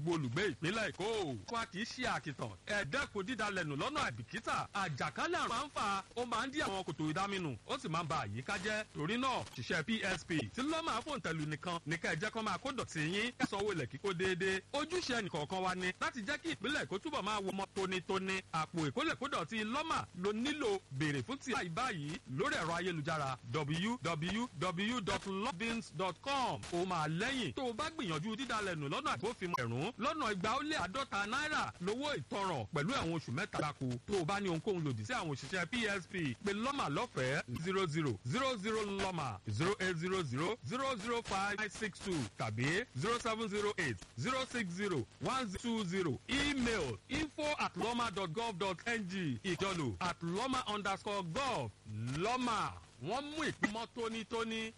gbogbo olùgbé ìpínlẹ̀ èkó. wa kì í ṣe àkìtàn ẹ̀ẹ́dẹ́kun dídalẹ̀nù lọ́nà àìbìkítà àjàkálẹ̀ àrùn máa ń fà ó máa ń dí àwọn kòtò ìdáminù ó sì máa ń ba àyíká jẹ́ torí náà ṣiṣẹ́ psp tí lọ́mà fòǹtẹ̀lù nìkan ní ká ẹ jẹ́ kó máa kó dọ̀tí yín kẹsànwó ilẹ̀ kíkó déédéé ojúṣe ẹnìkọ̀ọ̀kan wa ni láti jẹ́ kí ìpínlẹ̀ èkó túbọ̀ máa wọ ọmọ tónítóní àpò ìkólẹ̀kódọ̀tí lọ́mà ló nílò béèrè fún ti àì báyìí lórí ẹ̀rọ ayélujára www.lovins.com ó máa lẹ́yìn tó o bá gbìyànjú dídalẹ̀nù lọ́nà àgbófinmu ẹ̀rún lọ́nà igba ó lé àádọ́ta náírà lówó ìtanràn pẹ̀lú ẹ̀wọ̀n oṣù mẹ́ta gbáko tó o bá ní ohunkóhun lòdì sí àwọn òṣìṣẹ́ psp pé lọ́mà lọ́fẹ̀ẹ́ zero zero zero zero lọ́mà zero eight zero zero zero zero five nine six two tàbí zero seven zero eight zero six zero one two zero email info at lọ́mà dot gov dot ng ìjọlò at lọ́mà underscore gov lọ́mà wọ́n mú ìpínmọ́ tónítóní.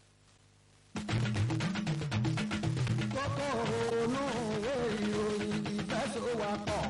kókó ònú òwe ìròyìn ìfẹsọ̀wápọ̀.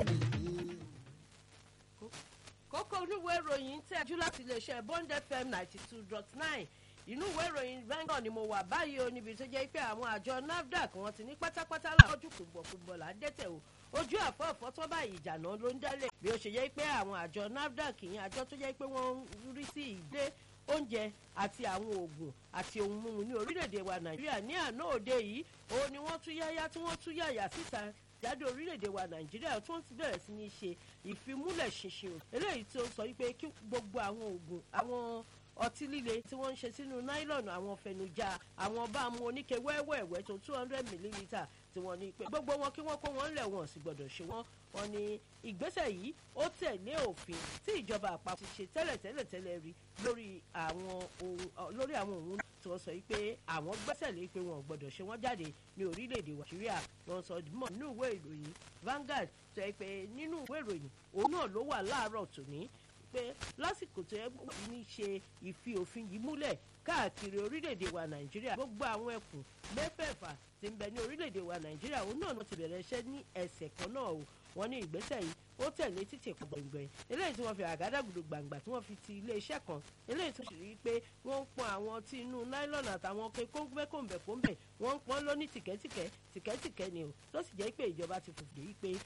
kókó oníwèé ìròyìn ń tẹ́jú láti iléeṣẹ́ bond fm ninety two dot nine inú ìwé ìròyìn vanguard ni mo wà báyìí o níbi tó jẹ́ pé àwọn àjọ nafdac wọn ti ní pátápátá làwọ́jú kùgbọ̀kùgbọ̀ là ń dẹ́tẹ̀ o ojú àfọ́ọ̀fọ́ tó báyìí ìjànà ló ń dálé bí ó ṣe jẹ́ pé àwọn àjọ nafdac yìí àjọ tó jẹ́ pé wọ́n ń rí sí ìdé oúnjẹ àti àwọn oògùn àti ohun mímu ní orílẹ̀-èdè wa nàìjíríà ní àná òde yìí òun ni wọ́n tún yáyá tí wọ́n tún yàyà síta jáde orílẹ̀-èdè wa nàìjíríà tí wọ́n ti bẹ̀rẹ̀ sí ní ṣe ìfimúlẹ̀ ṣinṣin o eléyìí tí ó sọ wípé kí gbogbo àwọn oògùn àwọn ọtí líle tí wọ́n ń ṣe sínú náílọ̀nù àwọn fẹnujà àwọn bá mu oníke wẹ́wẹ́wẹ́ tó two hundred millilitre tí wọ́n ní pé gbogbo wọn kí wọ́n kó wọn lẹ̀ wọ́n sì gbọ́dọ̀ ṣe wọ́n wọn ní ìgbésẹ̀ yìí ó tẹ̀lé òfin tí ìjọba àpapọ̀ ti ṣe tẹ́lẹ̀tẹ́lẹ̀ tẹ́lẹ̀ rí lórí àwọn ohun lórí àwọn ohun tí wọ́n sọ pé àwọn gbẹ́sẹ̀ lé pé wọn ò gbọ́dọ̀ ṣe wọ́n jáde ní orílẹ̀-èdè nàìjíríà wọ́n sọ mọ̀ nínú ìwé ìròyìn Vanguard sọ pé nínú ìwé ìròyìn òun náà ló wà láàárọ̀ tòní pé lásìkò tó yẹ ní ṣe ìfi òfin yìí múlẹ̀ káàkiri orílẹ̀-èdè wa nàìjíríà gbogbo àwọn ẹkùn mẹ́fẹ̀ẹ̀fà tí ń bẹ ní orílẹ̀-èdè wa nàìjíríà òun náà ti bẹ̀rẹ̀ iṣẹ́ ní ẹsẹ̀ kan náà o wọ́n ní ìgbésẹ̀ yìí ó tẹ̀lé títì kan gbẹ̀ngbẹ̀ eléyìí tí wọ́n fi àgádágodo gbàǹgbà tí wọ́n fi ti iléeṣẹ́ kan eléyìí tó sì rí i pé wọ́n ń pọn àwọn tí inú náílọ̀nù àtàwọn ọkọ̀ kóńgbẹ́kóńbẹ̀kóńbẹ̀ wọ́n ń pọn lóní tìkẹ́tìkẹ́ tìkẹ́tìkẹ́ ni o tó sì jẹ́ pé ìjọba ti fòfin yìí pé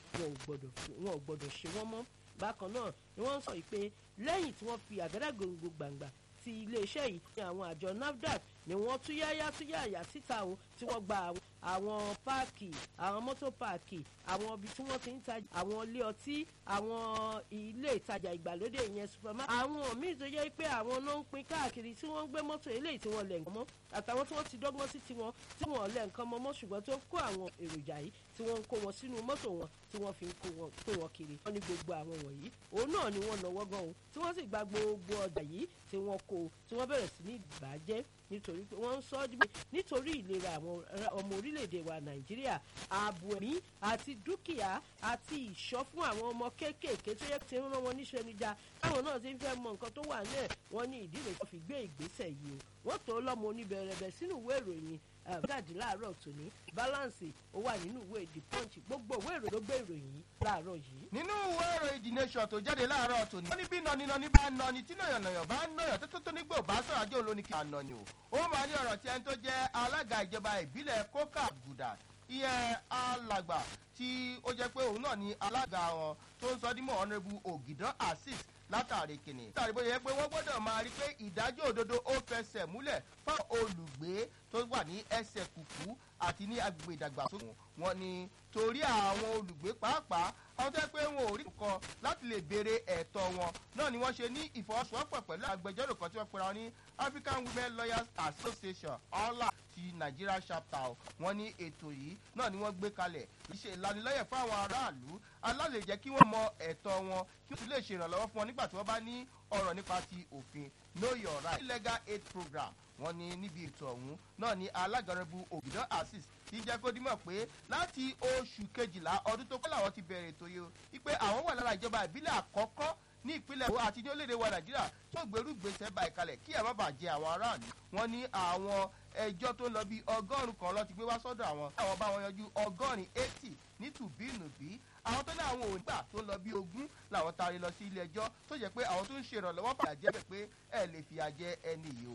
wọn ò gbọ́dọ̀ ṣe wọ́n mọ́ bákan náà ni wọ́n ń sọ pé lẹ́yìn tí wọ́n fi àgádágodo gbàǹgbà ti iléeṣẹ́ yìí ní àwọn àjọ nafdac ni wọ́n túyáyá túyáyá síta o tí wọ́n gba àwọn páàkì àwọn mọ́tò páàkì àwọn ibi tí wọ́n ti ń tajà àwọn ilé ọtí àwọn ilé ìtajà ìgbàlódé ìyẹn supermarket àwọn míì tó yẹ pé àwọn náà ń pín káàkiri tí wọ́n ń gbé mọ́tò eléyìí tí wọ́n lẹ̀ nǹkan mọ́ àtàwọn tí wọ́n ti dọ́gbọ́n sí tiwọn tí wọ́n lẹ̀ nǹkan mọ́ mọ́ ṣùgbọ́n tó kó àwọn èròjà yìí tí wọ́n ń kó wọn sínú mọ́tò wọn tí wọ́n fi ń kó wọn kiri wọ́n ní gbogbo àwọn wọ̀nyí òun náà ni wọ́n náwó gan o tí wọ́n sì gba gbogbo ọjà yìí tí wọ́n kó tí wọ́n bẹ̀rẹ̀ sí ní ìbàjẹ́ nítorí pé wọ́n ń sọ ọ́ dìbò nítorí ìlera àwọn ọmọ orílẹ̀-èdè wa nàìjíríà ààbò ẹ̀mí àti dúkìá àti ìṣọ́ fún àwọn ọmọ kéékèèké tó yẹ ti ń rán wọn níṣẹ́ níjà táwọn náà ti ń fẹ́ mọ nǹkan tó wà náà wọ́n ní ìdílé tó fi gbé ìgbésẹ̀ yìí o wọ́n tó lọ́mọ oníbẹ̀rẹ̀bẹ̀ sínú ìwé ìròyìn gàdí láàárọ̀ tòní balance ó wà nínú ìwé the punch gbogbo ìwé ìròyìn ló gbé ìròyìn yìí láàárọ̀ yìí. nínú ìwé ìròyìn the nation tó jáde láàárọ̀ tòní. wọ́n ní bí nọninọni bá nọni tí nàyànnàyàn bá nàyàn tó tó tó nígbò bá sọ̀rọ̀ ajé olóní kí a nọ ni o. ó máa ní ọ̀rọ̀ tí ẹni tó jẹ́ alága ìjọba ìbílẹ̀ kókà gùdà ìyẹn alàgbà tí ó jẹ́ pé òun náà ni alága wọn tó ń sọ dímọ̀ honourable ògìdán azeez látàrí kìnnì. látàrí bóyá pé wọ́n gbọ́dọ̀ máa rí pé ìdájọ́ òdodo ó fẹsẹ̀ múlẹ̀ fún olùgbé tó wà ní ẹsẹ̀ kùkú àti ní agbègbè ìdàgbàsókè wọn ni torí àwọn olùgbé pàápàá àwọn tó yẹ pé wọn ò rí nǹkan láti lè béèrè ẹ̀tọ́ wọn náà ni wọ́n ṣe ní ìfọwọ́sowọ́pọ̀ pẹ̀lú agbẹjọ́rò kan tí wọ́n pera wọn ní african women lawyers association ọ̀la ti nigeria chapter wọn ní ètò yìí náà ni wọ́n gbé kalẹ̀ ìṣe ìlanilọ́yẹ̀ fún àwọn aráàlú aláàlè jẹ́ kí wọ́n mọ ẹ̀tọ́ wọn kí wọ́n sì lè ṣe ìrànlọ́wọ́ fún wọn nígbà tí wọ́n bá ní ọ̀rọ̀ nípa ti òfin know your right legal aid program wọn ní níbi ètò ọ̀hún náà ní alágàrẹ́bù òbídán azeez ti jẹ́ kó dímọ̀ pé láti oṣù kejìlá ọdún tó kọ́ làwọn ti bẹ̀rẹ̀ ètò yìí o wípé àwọn wà lára ìjọba ìbílẹ̀ àkọ́kọ́ ní ìpínlẹ̀ èkó àti ní orílẹ̀-èdè wa nàìjíríà tó gbèrú gbèsè bá ìkalẹ̀ kí ẹ̀ má bàa jẹ àwọn aráàlú wọn ní àwọn ẹjọ́ tó ń lọ bí ọgọ́rùn-ún kan lọ ti gbé wá sọ́dọ̀ àwọn àwọn bá wọn yanjú ọgọ́rin eighty ní tùbínùbí àwọn tó ní àwọn òǹgbà tó ń lọ bí ogún làwọn taari lọ sí ilé ẹjọ́ tó jẹ́ pé àwọn tó ń ṣèrànlọ́wọ́ fàyà jẹ́ bẹ̀ pé ẹ lè fìyà jẹ ẹni yìí o